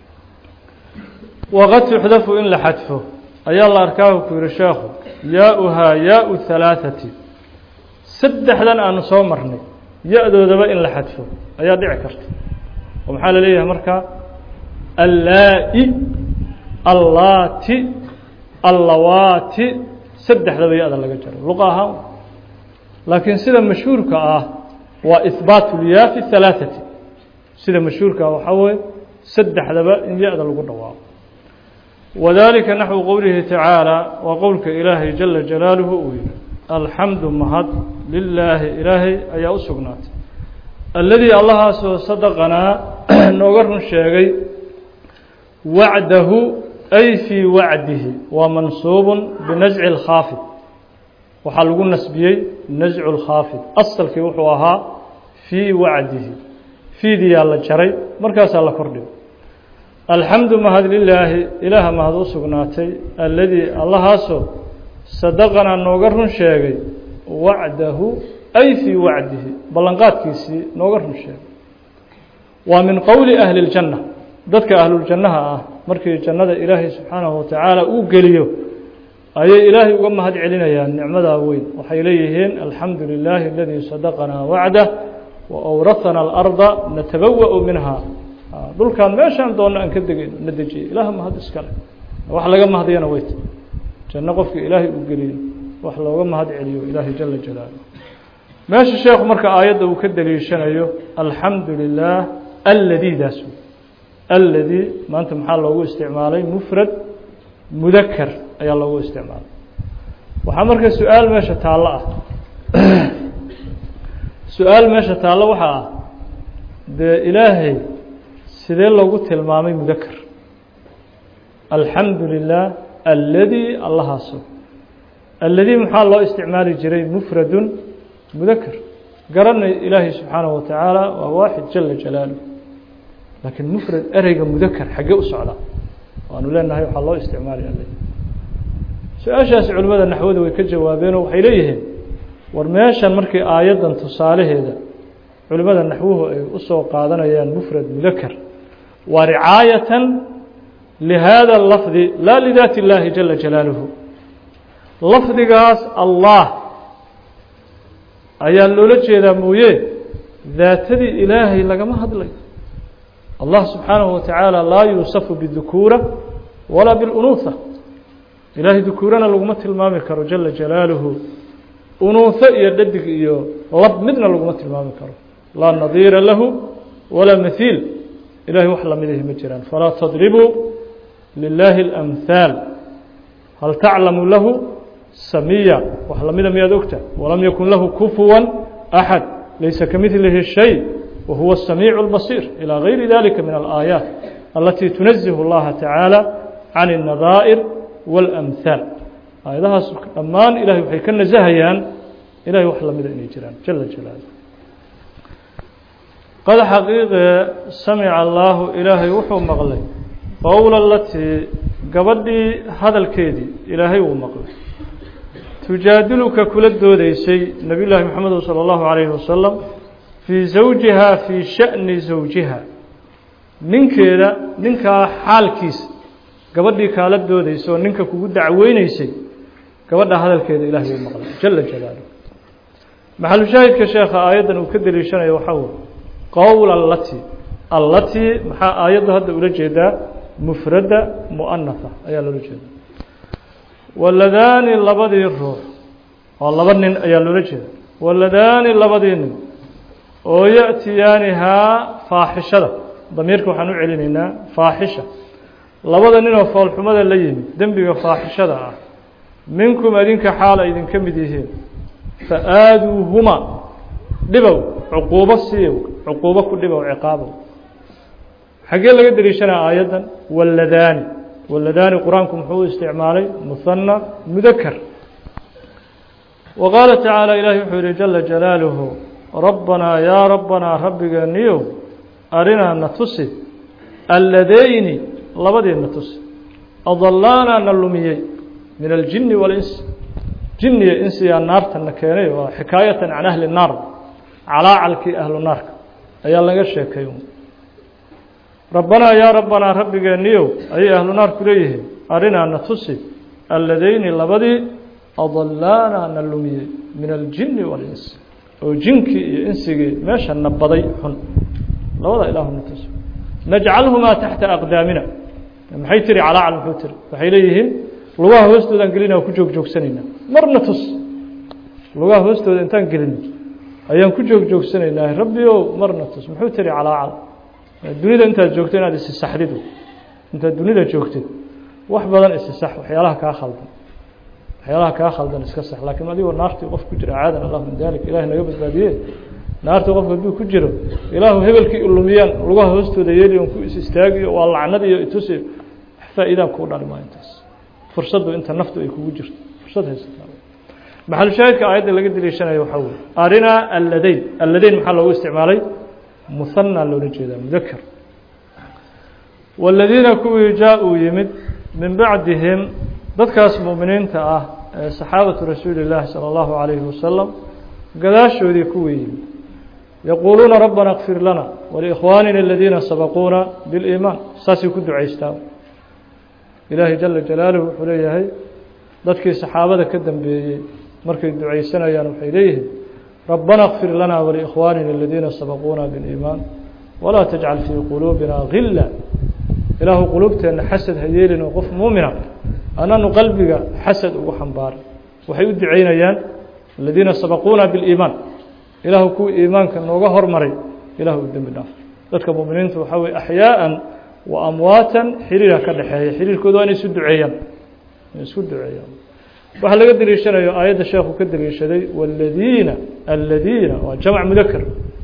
waqad tuxdafu in la xadfo ayaa la arkaahu ku yihi sheekhu yaa-uhaa yaa-u halaaثati saddexdan aanu soo marnay ya-doodaba in la xadfo ayaa dhici karta oo maxaa la leeyahay markaa allaa-i allaati allawaati saddexdaba ya-da laga jaro luqa ahaan laakiin sida mashhuurka ah waa ihbaat lyaa fi halaaثati sida mashhuurka ah waxaa weye saddexdaba in ya-da lagu dhawaaqo wadalika naxwu qowlihi tacaalى waa qowlka ilaahay jala jalaaluhu uu yihi alxamdu mahad lilaahi ilaahay ayaa u sugnaatay alladii allahaasoo sadaqanaa nooga run sheegay wacdahu ay fii wacdihi waa mansuubun binasci اlkhaafid waxaa lagu nasbiyey nascu اlkhaafid asalkii wuxuu ahaa fii wacdihi fiidiyaa la jaray markaasaa la kordhigo alxamdu mahad lilaahi ilaaha mahad u sugnaatay alladii allahaasoo sadaqanaa nooga run sheegay wacdahu ay fii wacdihi ballanqaadkiisii nooga run sheegay waa min qowli ahli اljanna dadka ahluljannaha ah markii jannada ilaahay subxaanahu watacaala uu geliyo ayay ilaahay uga mahad celinayaan nicmadaa weyn waxay leeyihiin alxamdu lilaahi aladii sadaqanaa wacdah wa awrahanaa alarda natabawa-u minha dhulkaan meeshaan doonno aan ka degayno na dejiyay ilaah mahad iskale wax laga mahdiyana weyt janno qofka ilaahay uu geliyo wax looga mahad celiyo ilaahay jala jalaaluh meesha sheekhu marka aayadda uu ka deliishanayo alxamdu lilah alladiidaas alladii maanta maxaa loogu isticmaalay mufrad mudaker ayaa loogu isticmaalay waxaa marka su-aal meesha taallo ah su-aal meesha taallo waxaa ah dee ilaahay sidee loogu tilmaamay mudaker alxamdu lilah alladii allahaaso alladii maxaa loo isticmaali jiray mufradun mudaker garanay ilaahay subxaanahu watacaala waa waaxid jala jalaaluh laakiin mufrad ereyga mudaker xaggee u socdaa waanu leenahay waxaa loo isticmaali alle su-aashaasi culimmada naxwada way ka jawaabeenoo waxay leeyihiin war meeshan markii aayaddan tusaalaheeda culimmada naxwuhu ay usoo qaadanayaan mufrad mudaker waa ricaayatan lihada lafdi laa lidaati اllaahi jala jalaaluhu lafdigaas allah ayaa loola jeedaa mooye daatadii ilaahay lagama hadlayo allah subxaanahu watacaala laa yuusafu bidukuura walaa biاlunuuha ilaahay dukuurana laguma tilmaami karo jala jalaaluhu unuuho iyo dhadig iyo lab midna laguma tilmaami karo laa nadiira lahu walaa mahiil ilahay wax lamidahi ma jiraan falaa tadribuu lilaahi اlamhaal hal taclamu lahu samiya wax lamida miyaad ogta walam yakun lahu kufuwa axad laysa kamidlihi shay wahuwa الsamiic اlbasiir ilى gayri dalika min alaayaat alatii tunazihu اllaha tacaala can الnadaa'ir wاlamhaal aayadahaas dhammaan ilahay waxay ka nasahayaan ilahay wax lamida inay jiraan jala jalaalu qad xaqiiqe samica allaahu ilaahay wuxuu maqlay qowla alatii gabadhii hadalkeedii ilaahay wuu maqlay tujaadiluka kula doodeysay nebiy llaahi moxamed salى اllahu عalayhi wasalam fii zawjiha fii sha'ni zawjiha ninkeeda ninkaa xaalkiisa gabadhii kaala doodeysa oo ninka kugu dacweyneysay gabadha hadalkeeda ilahay wuu maqlay jala jalaaluh maxalushaahidka sheekha aayaddan uu ka deliishanayo waxaa wey qowl allati allatii maxaa aayaddu hadda ula jeedaa mufradda mu'anaha ayaa loola jeeda waladaani labadii ruux oo laba nin ayaa loola jeeda waladaani labadii nin oo ya'tiyaanihaa faaxishada damiirka waxaan u celinaynaa faaxisha labada nin oo foolxumada la yimid dembiga faaxishada ah minkum adinka xaal ay idinka mid yihiin fa aaduuhuma dhibow cuquubo siiyow cuquubo ku dhibow ciqaabow xaggee laga deliishanaa aayaddan waladaani waladaani qur-aanku muxuu u isticmaalay muhana mudakar wa qaala tacaala ilaahi wuxuu yihi jala jalaaluhu rabbanaa yaa rabbanaa rabbigeeniyow arinaa na tusi alladeyni labadii na tusi adalaanaa na lumiyey min aljini walinsi jinniya insiyaa naartana keenay waa xikaayatan can ahli naar calaacalkii ahlu naarka ayaa laga sheekay rabbanaa yaa rabbanaa rabbigeeniyow ayay ahlu naar ku leeyihiin arinaa na tusi alladeyni labadii adalaanaa na lumiyey min aljini walinsi oo jinkii iyo insigii meesha na baday xun labada ilaahu na tusi najcalhumaa taxta aqdaamina maxay tiri calaacal muxuu tiri waxay leeyihiin lugaha hoostoodan gelina ku joog joogsanaynaa marna tus lugaha hoostooda intaan gelino ayaan ku joog joogsanaynaa rabbi o marna tus muxuu tiri calaacal dunida intaad joogto inaad isisaxdid intaad dunida joogtid wax badan isisax waxyaalaha kaa khaldan waxyaalaha kaa khaldan iska sax laakiin adigoo naartii qof ku jira caadan allah min dalik ilahay naga badbaadiye naartii qof hadduu ku jiro ilaahu hebelkii ilumiyaan lugaha hoostooda yeeli on ku is istaagiyo waa lacnad iyo itusi faa-iidaan kuu dhali maa intaas fursaddu inta naftu ay kugu jirto fursad haysataa maxalushaahidka aayadda laga deliishanayo waxaa weye arinaa alladayn alladayn maxaa loogu isticmaalay muhanaa loola jeedaa mudakar waladiina kuwii jaa-uu yimid min bacdihim dadkaas mu'miniinta ah ee saxaabatu rasuuli llaahi salى اllahu عalayhi wasalam gadaashoodii kuwii yimid yaquuluuna rabbana اkfir lana waliikhwaanina aladiina sabaquuna biliimaan saasay ku ducaystaa ilaahay jala jalaaluhu wuxuu leeyahay dadkii saxaabada ka dambeeyey markay ducaysanayaan waxay leeyihiin rabbana اkfir lana waliikhwaanina aladiina sabaquuna biliimaan walaa tajcal fii quluubina gila ilaahu quluubteenna xasad ha yeelin oo qof muumina ananu qalbiga xasad ugu xambaaray waxay u ducaynayaan aladiina sabaquuna biliimaan ilaahu kuwii iimaanka nooga hormaray ilahu u dembi dhaaf dadka muminiinta waxaa weye axyaaan wa amwaatan xiriira ka dhexeeya xiriirkooda waa inay isu duceeyaan inay isku duceeyaan waxaa laga deliishanayo aayadda sheekhu ka deliishaday wاladiina aladiina waa jamc mudakr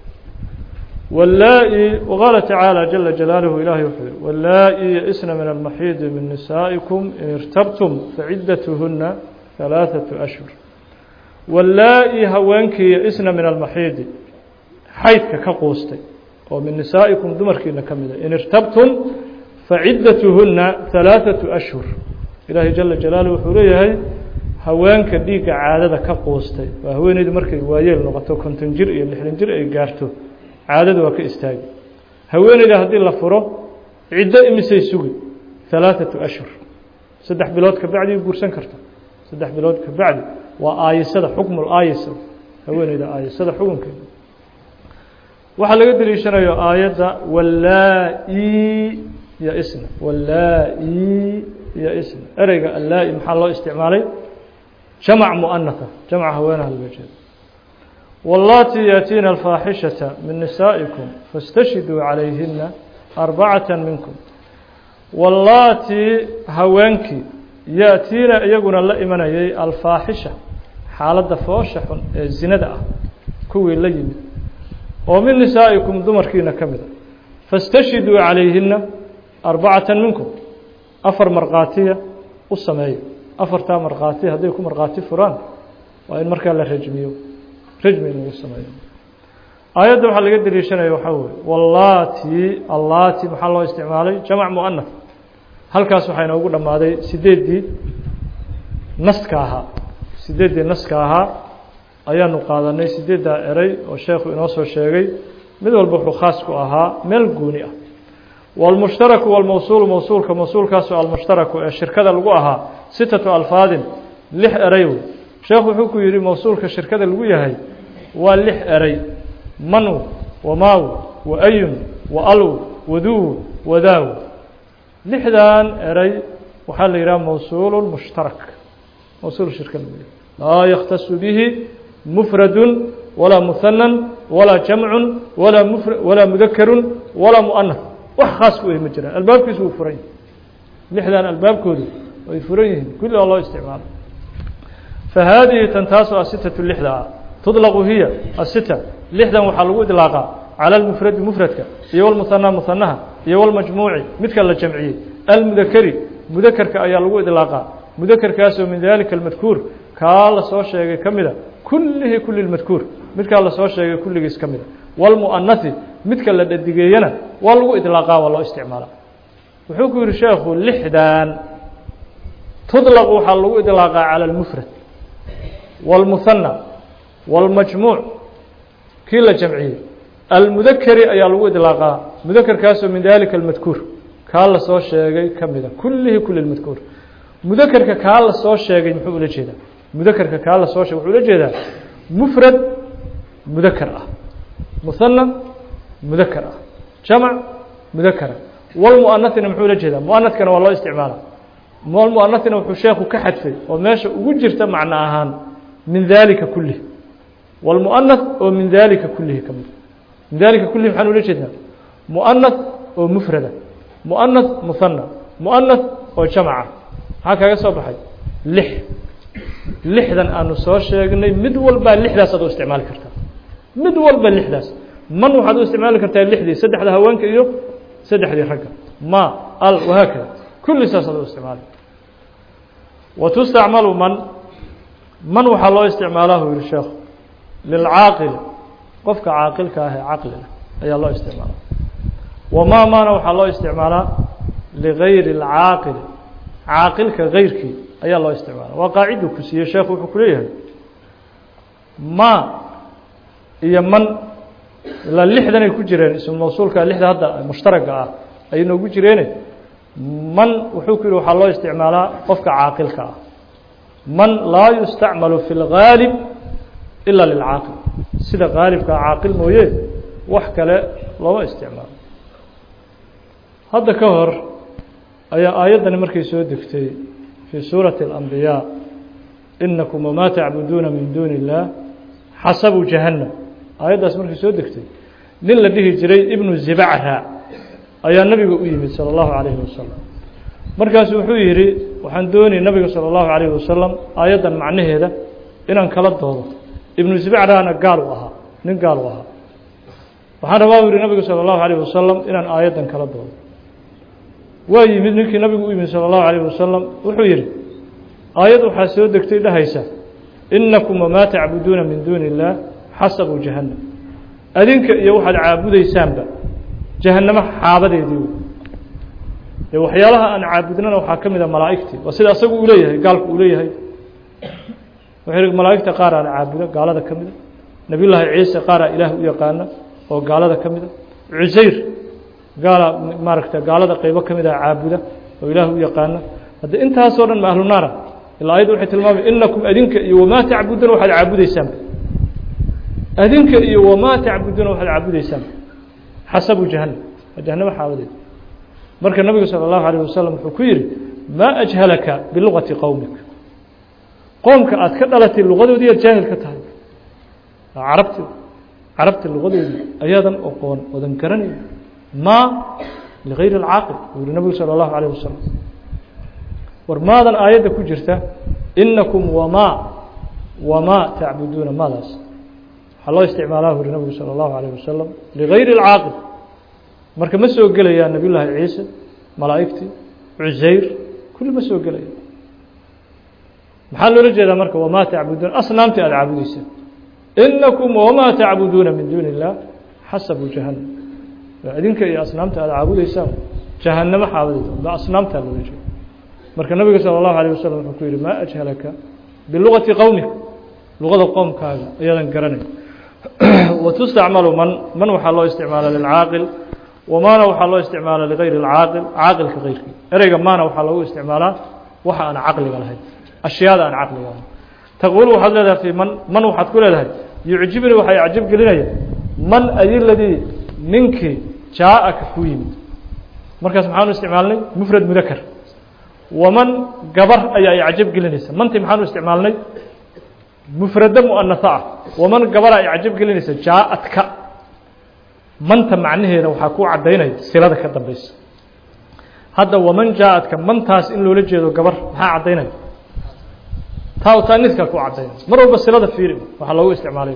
wlaa-i waqaala tacaalى jala jalaaluhu ilahi wuxuu yihi wlaa-i yaisna min almaxiidi min nisaa'ikum in irtabtum facidatuhuna ثalaaثaةu ashhur wlaa-i haweenkii yaisna min almaxiidi xaydka ka quustay oo min nisaa'ikum dumarkiina ka mida in irtabtum facidatuhuna ثalaaثaةu ashhur ilaahay jala jalaaluhu wuxuu leeyahay haweenka dhiigga caadada ka quustay waa haweeneydu markay waayeel noqoto konton jir iyo lixdan jir ay gaarto caadada waa ka istaagi haweeneyda haddii la furo ciddo imisay sugi ثalaaثaةu ashhur saddex bilood ka bacdi guursan karta saddex bilood ka bacdi waa aayisada xukmu aayisa haweeneyda aayisada xukunkeeda waxaa laga deliishanayo aayadda wallaa-i iyo isna wallaa-i iyo isna ereyga allaa-i maxaa loo isticmaalay jamc muanaha jamca haweenaha laga jeedo wallaatii yaatiina alfaaxishata min nisaa'ikum faاstashhiduu calayhina arbacata minkum wallaatii haweenkii yaأtiina iyaguna la imanayay alfaaxisha xaaladda foosha xun ee zinada ah kuwii la yimid oo min nisaa'ikum dumarkiina ka mida faاstashhiduu calayhina arbacata minkum afar markhaatiya u sameeya afartaa markhaati hadday ku markhaati furaan waa in markaa la rajmiyo rajmi in lagu sameeyo aayadda waxaa laga deliishanaya waxaa weye wallati allati maxaa loo isticmaalay jamac muanaf halkaas waxaa inoogu dhammaaday sideeddii naska ahaa sideeddii naska ahaa ayaanu qaadanay sideeddaa eray oo sheekhu inoo soo sheegay mid walba wuxuu khaas ku ahaa meel gooni ah wاlmushtaraku wاlmawsuulu mawsuulka mawsuulkaasoo almushtaraku ee shirkada lagu ahaa sitatu alfaadin lix eray wey sheekhu wuxuu ku yihi mawsuulka shirkada lagu yahay waa lix eray manu wamaaw waayun waalw waduu wadaaw lixdan eray waxaa la yidhaha mawsuul mushtarak mawsuul shirka lagu yahay laa yakhtasu bihi mufradu walaa muhanan walaa jamcu walaa mfr walaa mudakerun walaa muanaf wax khaas ku ma jiraan albaabkiisu wuu furan yahay lixdan albaabkoodu way furan yihiin kulli oo loo isticmaalo fahaadihi tan taasoo asitatu lixda ah tudlaqu hiya asita lixdan waxaa lagu idlaaqaa cala almufradi mufradka iyo walmuhanaa muhanaha iyo walmajmuuci midka la jamciyey almudakeri mudakerka ayaa lagu idlaaqaa mudakerkaasoo min dalika almadkuur kaa la soo sheegay ka mida kullihi kulli lmadkuur midkaa lasoo sheegay kulligiis ka mida walmu'anasi midka la dhadigeeyana waa lagu idlaaqaa waa loo isticmaalaa wuxuu ku yihi sheekhu lixdan tudlaq waxaa lagu idlaaqaa cala almufrad wاlmuhanى wاlmajmuuc kii la jamciyey almudakeri ayaa lagu idlaaqaa mudakerkaasoo min dalika almadkuur kaa la soo sheegay ka mida kullihi kuli lmadkuur mudakerka kaa la soo sheegay muxuu ula jeedaa mudakerka kaa la soo sheegay wuxuu ula jeedaa mufrad mudaker ah muhanى mudaker ah jamc mudakera walmu'anasina muxuu ula jeedaa mu'anaskana waa loo isticmaala mu'anasina wuxuu sheekhu ka xadfay oo meesha ugu jirta macno ahaan min dalika kulih wاlmu'anas oo min dalika kulihi ka mid min dalika kulihi maxaan ula jeednaa mu'anas oo mufrada mu'anas muhanى mu'anas oo jamca maxaa kaga soo baxay lix lixdan aanu soo sheegnay mid walbaa lixdaas aad u isticmaali kartaa mid walba lixdaas man waxaad u isticmaali kartaa lixdii saddexda haweenka iyo saddexdii ragga ma al wahaakada kulli saas aad u isticmaali wa tustacmalu man man waxaa loo isticmaalaa hu yihi sheekhu lilcaaqili qofka caaqilka ah ee caqliga ayaa loo isticmaalaa wamaa maana waxaa loo isticmaalaa ligayri اlcaaqili caaqilka gayrkii ayaa loo isticmaala waa qaacidu ku siiyey sheekhu wuxuu ku leeyahay ma iyo man ilaa lixdan ay ku jireen ismu mawsuulka lixda hadda mushtaraga ah ay noogu jireene man wuxuu ku yihi waxaa loo isticmaalaa qofka caaqilka ah man laa yustacmalu fi اlgaalib ila lilcaaqil sida gaalibka caaqil mooye wax kale looma isticmaalo hadda ka hor ayaa aayaddani markay soo degtay fii suurati اlambiyaa inakum wamaa tacbuduuna min duuni اllah xasabu jahannam aayaddaas markay soo degtay nin la dhihi jiray ibnu zibacra ayaa nabiga u yimid salى اllahu alayhi wasalam markaasu wuxuu yidhi waxaan doonay nabiga salى اllahu alayhi wasalam aayaddan macnaheeda inaan kala doodo ibnu zibacrana gaal u ahaa nin gaal u ahaa waxaan rabaa u yihi nabiga salى اllahu alayh wasalam inaan aayaddan kala doodo waa yimid ninkii nabigu u yimid salى اllahu alayh wasalam wuxuu yidhi aayad waxaa soo degtay dhahaysa inakum wamaa tacbuduuna min duuni اllah xasabu jahannam adinka iyo waxaad caabudaysaanba jahannamo xaabadeedii wey dee waxyaalaha aan caabudnana waxaa ka mid a malaa'igtii waa sida asagu uu leeyahay gaalku uu leeyahay wuxuu yihi malaa'igta qaar aan caabudo gaalada ka mida nebiy llaahi ciise qaaraa ilaah u yaqaana oo gaalada ka mida cusayr gaala maaragta gaalada qeybo ka mid a caabuda oo ilaah u yaqaana hadde intaasoo dhan ma ahlu naara ilaa ayadda waxay tilmaamay inakum adinka iyo wamaa tacbuduuna waxaad caabudaysaanba adinka iyo wamaa tacbuduuna waxaad caabudaysaan xasabu jahannam waa jahanamo xaabadeed marka nabigu salى اllahu alayه wasalam wuxuu ku yihi maa ajhalaka bilugati qowmik qoomka aad ka dhalatay lugadoodii aad jaahil ka tahay carabti carabta lugadoodii ayaadan oqoon odan garanayn maa ligayri اlcaaqil uu yihi nabigu salى اllahu alayه wasalam war maadan aayadda ku jirta inakum wamaa wamaa tacbuduuna maadaas waxaa loo isticmaalaa uri nabigu salى اllahu alayه wasalam ligayri اlcaaqil marka ma soo gelayaan nabiy llaahi ciise malaa'igtii cusayr kulli ma soo gelaya maxaa loola jeedaa marka wamaa tacbuduuna asnaamtii aada caabudeysaan inakum wamaa tacbuduuna min duuni اllah xasabu jahannam idinka iyo asnaamta aada caabudeysaan jahannamo xaabadeyda ba asnaamtaa loola jeeda marka nabiga salى اllahu alيه wasalam wuxuu ku yihi maa ajhalaka bilugati qowmika luqada qoomkaaga ayaadan garanay watustacmalu man man waxaa loo isticmaala lilcaaqil wamaana waxaa loo isticmaala ligayri اlcaaqil caaqilka keyrkii ereyga maana waxaa loogu isticmaalaa waxa aan caqliga lahayn ashyaada aan caqliga lahayn taquul waxaad leedahay fi man man waxaad ku leedahay yucjibnii waxay acjab gelinaya man ayiladii ninkii jaaaka ku yimid markaas maxaanu isticmaalnay mufrad mudakar waman gabar ayaa icjab gelinaysa mantii maxaanu isticmaalnay mufrado muanaha ah waman gabara icjab gelinaysa jaaadka manta macnaheeda waxaa ku cadaynaya silada ka dambeysa hadda waman jaaadka mantaas in loola jeedo gabar maxaa cadaynaya taa taaniidkaa ku cadaynaya mar walba silada fiiri waxaa loogu isticmaalay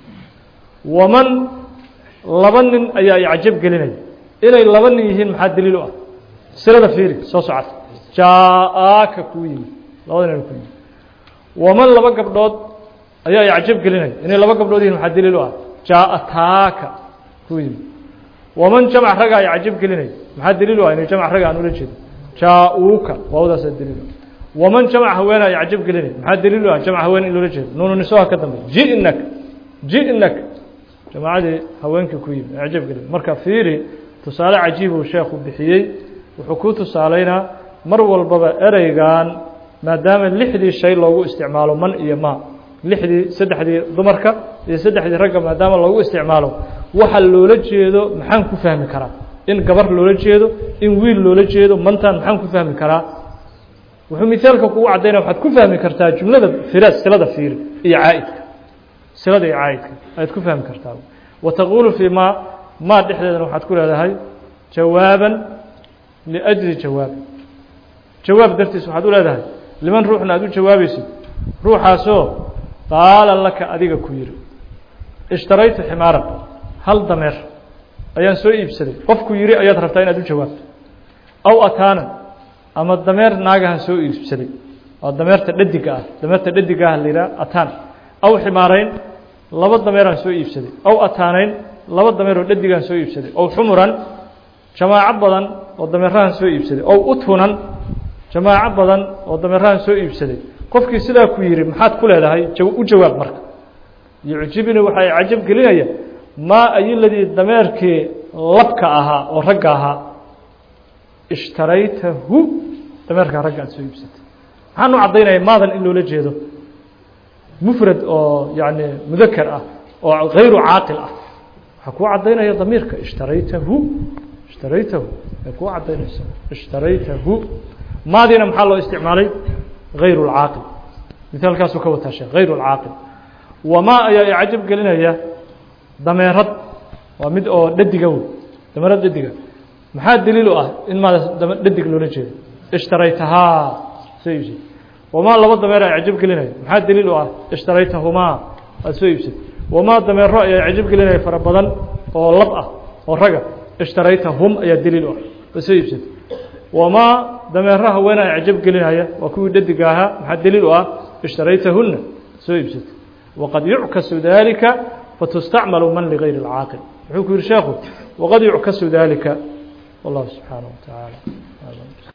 waman laba nin ayaa icjab gelinaya inay laba nin yihiin maxaa daliil u ah silada fiiri soo socota jaaaka kuu yimid labada nin ku yimid waman laba gabdhood ayaa icjab gelinaya inay laba gabdhood yihiin maxaa daliil u ah jaaataaka kuu yimid waman jamc ragaa icjab gelinaya maxaa daliil u ah inay jamc raga aan ula jeedo jaa-uuka waawdaasaa daliil u ah waman jamc haweenaa icjab gelinaya maxaa daliil u ah jamc haween in loola jeedo nuunu nisoha ka dambeya ji'nak ji'nak jamaacadii haweenkii ku yimid icjab gelin marka fiiri tusaale cajiibuu sheekhu bixiyey wuxuu ku tusaaleynaa mar walbaba ereygan maadaama lixdii shay loogu isticmaalo man iyo ma lixdii saddexdii dumarka iyo saddexdii ragga maadaama loogu isticmaalo waxa loola jeedo maxaan ku fahmi karaa in gabar loola jeedo in wiil loola jeedo mantan maxaan ku fahmi karaa wuxuu mithaalka kugu cadaynaya waxaad ku fahmi kartaa jumlada firaad silada fiiri iyo caa'idka silada iyo caa'idka ayaad ku fahmi kartaa wa taquulu fii ma maa dhexdeedana waxaad ku leedahay jawaaban liأjli jawaab jawaab dartiis waxaad u leedahay liman ruuxna aad u jawaabaysid ruuxaasoo qaala laka adiga ku yihi ishtaraytu ximaaran hal dameer ayaan soo iibsaday qofku yihi ayaad rabtaa inaad u jawaabto aw ataanan ama dameer naagahan soo iibsaday waa dameerta dhadiga ah dameerta dhadiga ah la yidhaha ataan aw ximaarayn laba dameeraan soo iibsaday aw ataanayn laba dameeroo dhadigaan soo iibsaday ow xumuran jamaaco badan oo dameerahan soo iibsaday ow utfunan jamaaco badan oo dameerahan soo iibsaday qofkii sidaa ku yihi maxaad ku leedahay u jawaab marka yucjibnii waxay cajab gelinaya maa ayiladii dameerkii labka ahaa oo ragga ahaa ishtaraytahu dameerkaa ragga aad soo iibsatay maxaan u caddaynaya maadan in loola jeedo mufrad oo yani mudakar ah oo hayru caaqil ah waxaa kuu caddaynaya damiirka ishtaraytahu ishtaraytahu ay kuu caddaynaysa ishtaraytahu maadiina maxaa loo isticmaalay hayru اlcaaqil mithaalkaasuu ka wataa sheekh hayru اlcaaqil wamaa ayaa icajab gelinaya dameerad waa mid oo dhadiga wey dameerad dhadiga maxaa daliil u ah in maada dhadig loola jeedo ishtaraytahaa soo iibsay wamaa laba dameer a icjab gelinaya maxaa daliil u ah ishtaraytahumaa aad soo iibsay wamaa dameero ayaa icjab gelinaya fara badan oo lab ah oo raga ishtaraytahum ayaa daliil u ah aad soo iibsatay wamaa dameero haweenaa icjab gelinaya waa kuwii dhadiga ahaa maxaa daliil u ah ishtaraytahuna soo iibsatay waqad yuckasu dalika fatustacmalu man ligayri اlcaaqil wuxuu ku yihi sheekhu waqad yuckasu dalika والله سبحانه وتعالى